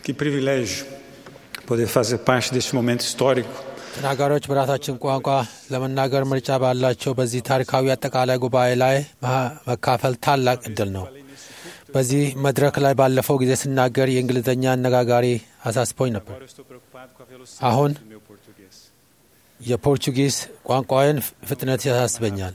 Que privilégio poder fazer parte deste momento histórico. ተናጋሪዎች በራሳችን ቋንቋ ለመናገር ምርጫ ባላቸው በዚህ ታሪካዊ አጠቃላይ ጉባኤ ላይ መካፈል ታላቅ እድል ነው። በዚህ መድረክ ላይ ባለፈው ጊዜ ስናገር የእንግሊዝኛ አነጋጋሪ አሳስቦኝ ነበር። አሁን የፖርቹጊዝ ቋንቋዬን ፍጥነት ያሳስበኛል።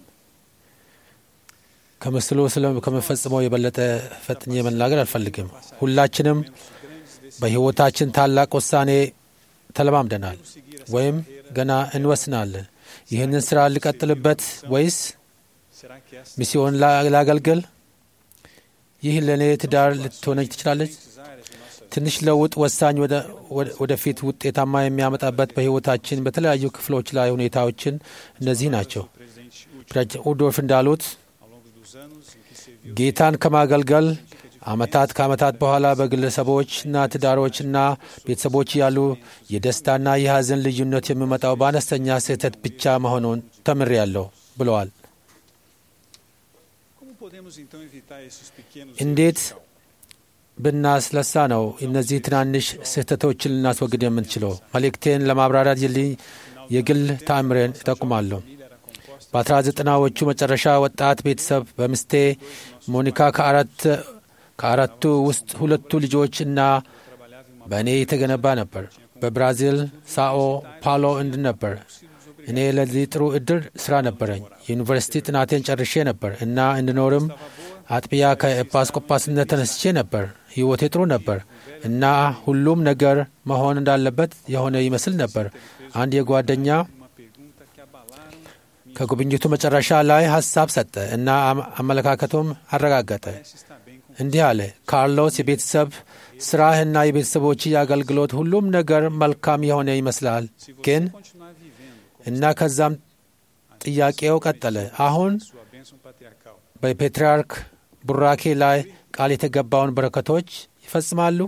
ከምስሉ ከምፈጽመው የበለጠ ፈጥኜ መናገር አልፈልግም። ሁላችንም በሕይወታችን ታላቅ ውሳኔ ተለማምደናል ወይም ገና እንወስናለን። ይህንን ስራ ልቀጥልበት ወይስ ሚስዮን ላገልግል? ይህ ለእኔ ትዳር ልትሆነች ትችላለች። ትንሽ ለውጥ ወሳኝ ወደፊት ውጤታማ የሚያመጣበት በሕይወታችን በተለያዩ ክፍሎች ላይ ሁኔታዎችን እነዚህ ናቸው። ፕሬዚደንት ኡዶርፍ እንዳሉት ጌታን ከማገልገል ዓመታት ከዓመታት በኋላ በግለሰቦችና ትዳሮችና ቤተሰቦች ያሉ የደስታና የሐዘን ልዩነት የሚመጣው በአነስተኛ ስህተት ብቻ መሆኑን ተምሬያለሁ ብለዋል። እንዴት ብናስለሳ ነው እነዚህ ትናንሽ ስህተቶችን ልናስወግድ የምንችለው? መልእክቴን ለማብራራት የግል ተአምሬን እጠቁማለሁ። በአስራ ዘጠናዎቹ መጨረሻ ወጣት ቤተሰብ በምስቴ ሞኒካ ከአራት ከአራቱ ውስጥ ሁለቱ ልጆች እና በእኔ የተገነባ ነበር። በብራዚል ሳኦ ፓሎ እንድ ነበር። እኔ ለዚህ ጥሩ እድል ስራ ነበረኝ። የዩኒቨርሲቲ ጥናቴን ጨርሼ ነበር እና እንድኖርም አጥቢያ ከኤጲስቆጶስነት ተነስቼ ነበር። ሕይወቴ ጥሩ ነበር እና ሁሉም ነገር መሆን እንዳለበት የሆነ ይመስል ነበር። አንድ የጓደኛ ከጉብኝቱ መጨረሻ ላይ ሀሳብ ሰጠ እና አመለካከቱም አረጋገጠ። እንዲህ አለ፣ ካርሎስ የቤተሰብ ስራህና የቤተሰቦች የአገልግሎት ሁሉም ነገር መልካም የሆነ ይመስላል፣ ግን እና ከዛም ጥያቄው ቀጠለ። አሁን በፔትርያርክ ቡራኬ ላይ ቃል የተገባውን በረከቶች ይፈጽማሉ?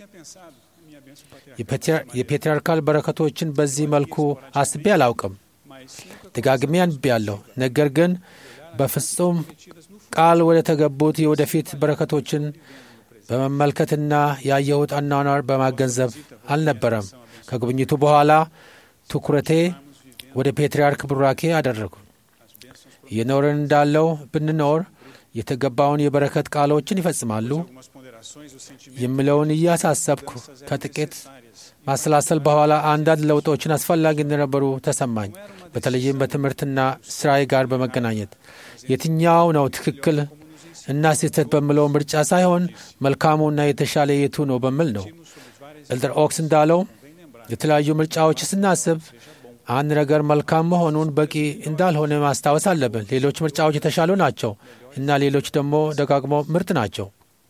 የፔትርያርካል በረከቶችን በዚህ መልኩ አስቤ አላውቅም። ደጋግሜ አንብቤያለሁ፣ ነገር ግን በፍጹም ቃል ወደ ተገቡት የወደፊት በረከቶችን በመመልከትና ያየሁት አኗኗር በማገንዘብ አልነበረም። ከጉብኝቱ በኋላ ትኩረቴ ወደ ፔትርያርክ ቡራኬ አደረጉ። እየኖርን እንዳለው ብንኖር የተገባውን የበረከት ቃሎችን ይፈጽማሉ የሚለውን እያሳሰብኩ ከጥቂት ማሰላሰል በኋላ አንዳንድ ለውጦችን አስፈላጊ እንደነበሩ ተሰማኝ። በተለይም በትምህርትና ስራዬ ጋር በመገናኘት የትኛው ነው ትክክል እና ስህተት በምለው ምርጫ ሳይሆን መልካሙና የተሻለ የቱ ነው በሚል ነው። ኤልደር ኦክስ እንዳለው የተለያዩ ምርጫዎች ስናስብ አንድ ነገር መልካም መሆኑን በቂ እንዳልሆነ ማስታወስ አለብን። ሌሎች ምርጫዎች የተሻሉ ናቸው እና ሌሎች ደግሞ ደጋግሞ ምርጥ ናቸው።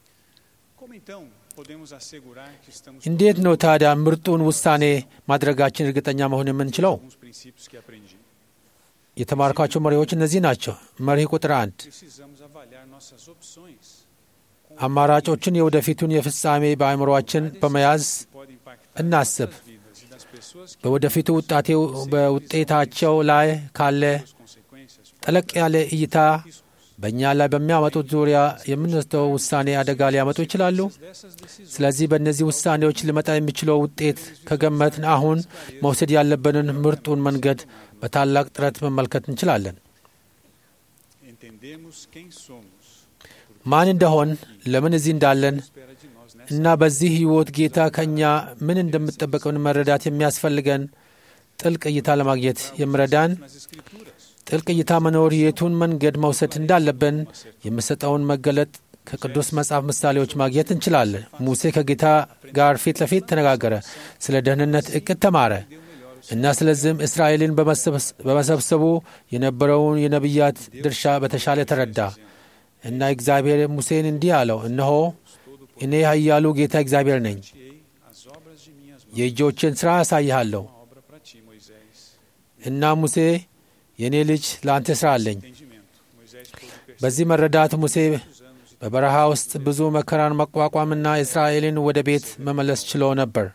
እንዴት ነው ታዲያ ምርጡን ውሳኔ ማድረጋችን እርግጠኛ መሆን የምንችለው? የተማርኳቸው መሪዎች እነዚህ ናቸው። መርህ ቁጥር አንድ አማራጮችን የወደፊቱን የፍጻሜ በአእምሮአችን በመያዝ እናስብ። በወደፊቱ በውጤታቸው ላይ ካለ ጠለቅ ያለ እይታ በእኛ ላይ በሚያመጡት ዙሪያ የምንወስደው ውሳኔ አደጋ ሊያመጡ ይችላሉ። ስለዚህ በእነዚህ ውሳኔዎች ሊመጣ የሚችለው ውጤት ከገመትን አሁን መውሰድ ያለብንን ምርጡን መንገድ በታላቅ ጥረት መመልከት እንችላለን። ማን እንደሆን፣ ለምን እዚህ እንዳለን እና በዚህ ሕይወት ጌታ ከእኛ ምን እንደምጠበቅን መረዳት የሚያስፈልገን ጥልቅ እይታ ለማግኘት የሚረዳን ጥልቅ እይታ መኖር የቱን መንገድ መውሰድ እንዳለብን የምሰጠውን መገለጥ ከቅዱስ መጽሐፍ ምሳሌዎች ማግኘት እንችላለን። ሙሴ ከጌታ ጋር ፊት ለፊት ተነጋገረ፣ ስለ ደህንነት እቅድ ተማረ እና ስለዚህም እስራኤልን በመሰብሰቡ የነበረውን የነቢያት ድርሻ በተሻለ ተረዳ እና እግዚአብሔር ሙሴን እንዲህ አለው፣ እነሆ እኔ ኃያሉ ጌታ እግዚአብሔር ነኝ፣ የእጆችን ሥራ አሳይሃለሁ እና ሙሴ የእኔ ልጅ ለአንተ ሥራ አለኝ። በዚህ መረዳት ሙሴ በበረሃ ውስጥ ብዙ መከራን መቋቋምና እስራኤልን ወደ ቤት መመለስ ችሎ ነበር።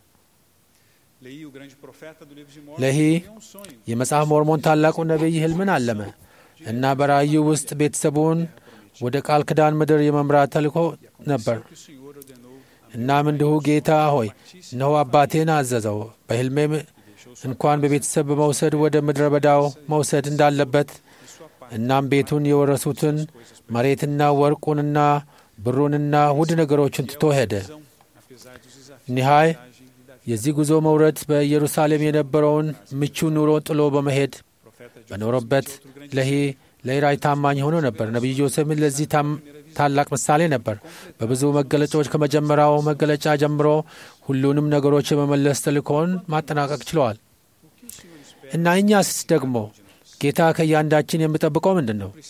ለሂ የመጽሐፍ ሞርሞን ታላቁ ነቢይ ሕልምን አለመ እና በራእዩ ውስጥ ቤተሰቡን ወደ ቃል ኪዳን ምድር የመምራት ተልእኮ ነበር። እናም እንዲሁ ጌታ ሆይ እነሆ አባቴን አዘዘው በሕልሜም እንኳን በቤተሰብ በመውሰድ ወደ ምድረ በዳው መውሰድ እንዳለበት እናም ቤቱን የወረሱትን መሬትና ወርቁንና ብሩንና ውድ ነገሮችን ትቶ ሄደ። ኒሃይ የዚህ ጉዞ መውረድ በኢየሩሳሌም የነበረውን ምቹ ኑሮ ጥሎ በመሄድ በኖረበት ለሂ ለራይ ታማኝ ሆኖ ነበር። ነቢዩ ዮሴፍም ለዚህ ታላቅ ምሳሌ ነበር። በብዙ መገለጫዎች ከመጀመሪያው መገለጫ ጀምሮ ሁሉንም ነገሮች የመመለስ ተልእኮውን ማጠናቀቅ ችለዋል እና እኛስ ደግሞ ጌታ ከእያንዳችን የሚጠብቀው ምንድን ነው?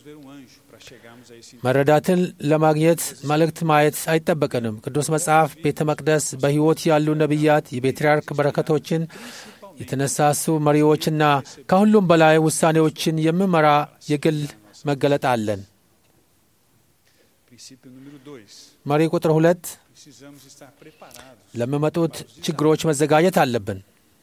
መረዳትን ለማግኘት መልእክት ማየት አይጠበቅንም። ቅዱስ መጽሐፍ፣ ቤተ መቅደስ፣ በሕይወት ያሉ ነቢያት፣ የፔትርያርክ በረከቶችን የተነሳሱ መሪዎችና ከሁሉም በላይ ውሳኔዎችን የሚመራ የግል መገለጥ አለን። መሪ ቁጥር ሁለት ለሚመጡት ችግሮች መዘጋጀት አለብን።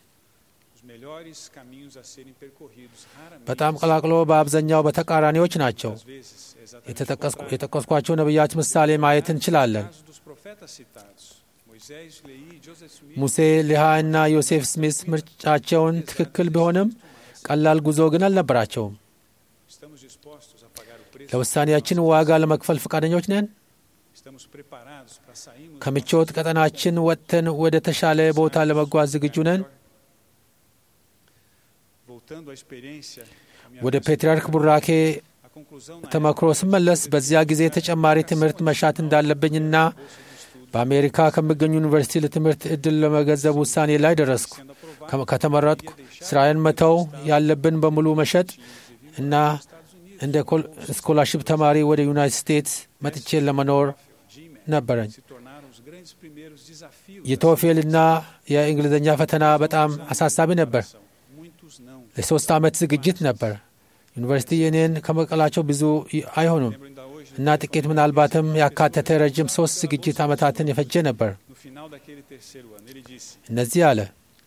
በጣም ቀላቅሎ በአብዛኛው በተቃራኒዎች ናቸው። የጠቀስኳቸው ነቢያት ምሳሌ ማየት እንችላለን። ሙሴ፣ ሊሃ እና ዮሴፍ ስሚስ ምርጫቸውን ትክክል ቢሆንም ቀላል ጉዞ ግን አልነበራቸውም። ለውሳኔያችን ዋጋ ለመክፈል ፈቃደኞች ነን? ከምቾት ቀጠናችን ወጥተን ወደ ተሻለ ቦታ ለመጓዝ ዝግጁ ነን? ወደ ፔትርያርክ ቡራኬ ተመክሮ ስመለስ በዚያ ጊዜ ተጨማሪ ትምህርት መሻት እንዳለብኝና በአሜሪካ ከሚገኙ ዩኒቨርሲቲ ለትምህርት ዕድል ለመገንዘብ ውሳኔ ላይ ደረስኩ። ከተመረጥኩ ስራዬን መተው ያለብን በሙሉ መሸጥ እና እንደ ስኮላርሽፕ ተማሪ ወደ ዩናይትድ ስቴትስ መጥቼ ለመኖር ነበረኝ። የቶፌልና የእንግሊዝኛ ፈተና በጣም አሳሳቢ ነበር። ለሶስት ዓመት ዝግጅት ነበር። ዩኒቨርሲቲ እኔን ከመቀላቸው ብዙ አይሆኑም እና ጥቂት ምናልባትም ያካተተ ረጅም ሶስት ዝግጅት ዓመታትን የፈጀ ነበር። እነዚህ አለ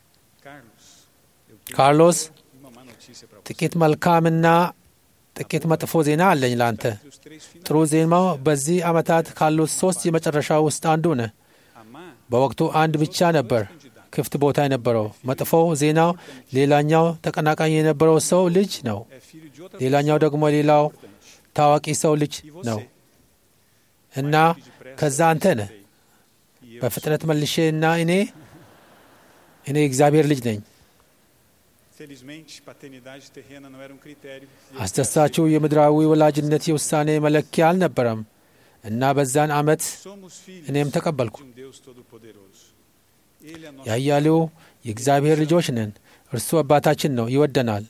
ካርሎስ፣ ጥቂት መልካምና ጥቂት መጥፎ ዜና አለኝ ላንተ። ጥሩ ዜናው በዚህ ዓመታት ካሉት ሶስት የመጨረሻ ውስጥ አንዱ ነህ። በወቅቱ አንድ ብቻ ነበር ክፍት ቦታ የነበረው። መጥፎው ዜናው ሌላኛው ተቀናቃኝ የነበረው ሰው ልጅ ነው። ሌላኛው ደግሞ ሌላው ታዋቂ ሰው ልጅ ነው እና ከዛ አንተ ነህ። በፍጥነት መልሼ እና እኔ እኔ እግዚአብሔር ልጅ ነኝ። አስደሳችው የምድራዊ ወላጅነት የውሳኔ መለኪያ አልነበረም እና በዛን ዓመት እኔም ተቀበልኩ። ያያሌው የእግዚአብሔር ልጆች ነን። እርሱ አባታችን ነው፣ ይወደናል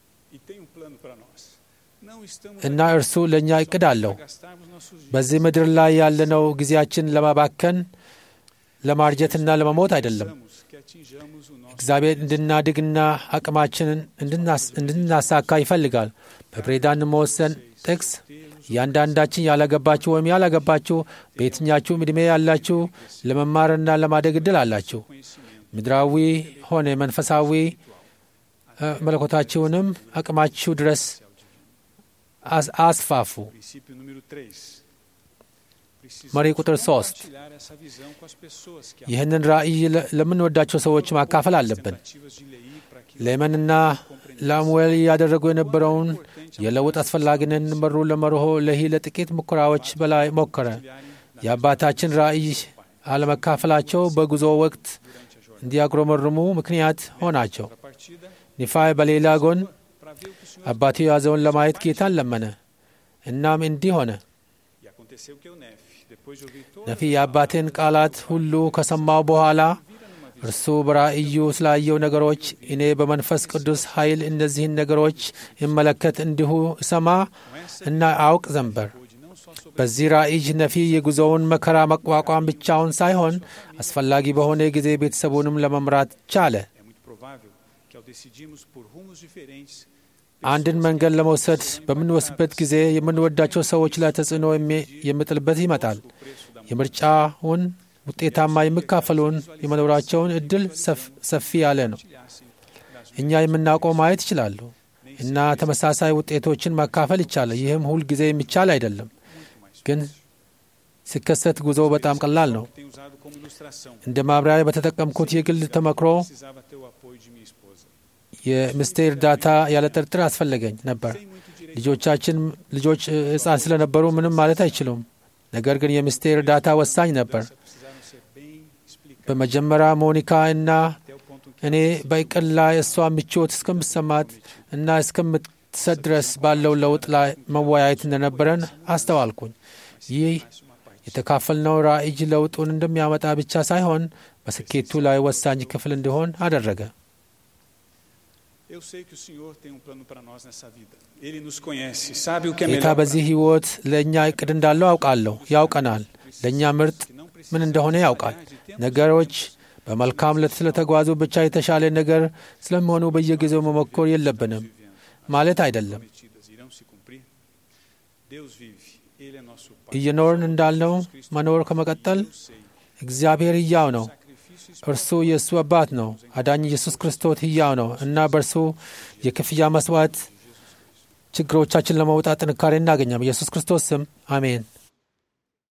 እና እርሱ ለእኛ እቅድ አለው። በዚህ ምድር ላይ ያለነው ጊዜያችን ለማባከን ለማርጀትና ለመሞት አይደለም። እግዚአብሔር እንድናድግና አቅማችንን እንድናሳካ ይፈልጋል። በፕሬዳን መወሰን ጥቅስ እያንዳንዳችን ያላገባችሁ ወይም ያላገባችሁ በየትኛችሁም ዕድሜ ያላችሁ ለመማርና ለማደግ እድል አላችሁ። ምድራዊ ሆነ መንፈሳዊ መለኮታችሁንም አቅማችሁ ድረስ አስፋፉ። መሪ ቁጥር ሶስት ይህንን ራእይ ለምንወዳቸው ሰዎች ማካፈል አለብን። ሌመንና ላሙዌል እያደረጉ የነበረውን የለውጥ አስፈላጊነት መሩ ለመርሆ ለሂ ለጥቂት ሙከራዎች በላይ ሞከረ። የአባታችን ራእይ አለመካፈላቸው በጉዞ ወቅት እንዲያጉረመርሙ ምክንያት ሆናቸው። ኒፋይ በሌላ ጎን አባቱ የያዘውን ለማየት ጌታን ለመነ። እናም እንዲህ ሆነ። ነፊ የአባቴን ቃላት ሁሉ ከሰማው በኋላ እርሱ በራእዩ ስላየው ነገሮች እኔ በመንፈስ ቅዱስ ኃይል እነዚህን ነገሮች ይመለከት እንዲሁ እሰማ እና አውቅ ዘንበር። በዚህ ራእይ ነፊ የጉዞውን መከራ መቋቋም ብቻውን ሳይሆን አስፈላጊ በሆነ ጊዜ ቤተሰቡንም ለመምራት ቻለ። አንድን መንገድ ለመውሰድ በምንወስድበት ጊዜ የምንወዳቸው ሰዎች ላይ ተጽዕኖ የሚጥልበት ይመጣል። የምርጫውን ውጤታማ የሚካፈሉን የመኖራቸውን እድል ሰፊ ያለ ነው። እኛ የምናውቀው ማየት ይችላሉ እና ተመሳሳይ ውጤቶችን ማካፈል ይቻላል። ይህም ሁል ጊዜ የሚቻል አይደለም፣ ግን ሲከሰት ጉዞ በጣም ቀላል ነው። Tenho usado como ilustração. እንደ ማብራሪያ በተጠቀምኩት የግል ተመክሮ Precisava ter o apoio de minha esposa. የሚስቴ እርዳታ ያለ ጥርጥር አስፈለገኝ ነበር። Sem muito direito. ልጆቻችን ልጆች ሕፃን ስለነበሩ ምንም ማለት አይችሉም። ነገር ግን የሚስቴ እርዳታ ወሳኝ ነበር። Precisaram ser bem explicadas በመጀመሪያ ሞኒካ እና até o ponto em que እኔ በእቅድ ላይ እሷ ምቾት እስከምሰማት እና እስከምትሰጥ ድረስ ባለው ለውጥ ላይ መወያየት እንደነበረን አስተዋልኩኝ። ይህ የተካፈልነው ራዕይ ለውጡን እንደሚያመጣ ብቻ ሳይሆን በስኬቱ ላይ ወሳኝ ክፍል እንዲሆን አደረገ። Eu sei que o Senhor tem um plano para nós nessa vida. Ele nos conhece, sabe o que é ጌታ melhor para በዚህ ሕይወት ለእኛ እቅድ እንዳለው አውቃለሁ። ያውቀናል። ለእኛ ምርጥ ምን እንደሆነ ያውቃል። ነገሮች በመልካም ለት ስለተጓዙ ብቻ የተሻለ ነገር ስለሚሆኑ በየጊዜው መሞከር የለብንም ማለት አይደለም። prometidas irão se cumprir. Deus vive, Ele é nosso Pai. እየኖርን እንዳልነው መኖር ከመቀጠል Eu sei, እግዚአብሔር ሕያው ነው። sacrifício እርሱ የእሱ አባት ነው። አዳኝ ኢየሱስ ክርስቶስ ሕያው ነው እና በእርሱ የክፍያ መስዋዕት ችግሮቻችን ለመውጣት ጥንካሬ እናገኛም። ኢየሱስ ክርስቶስ ስም አሜን።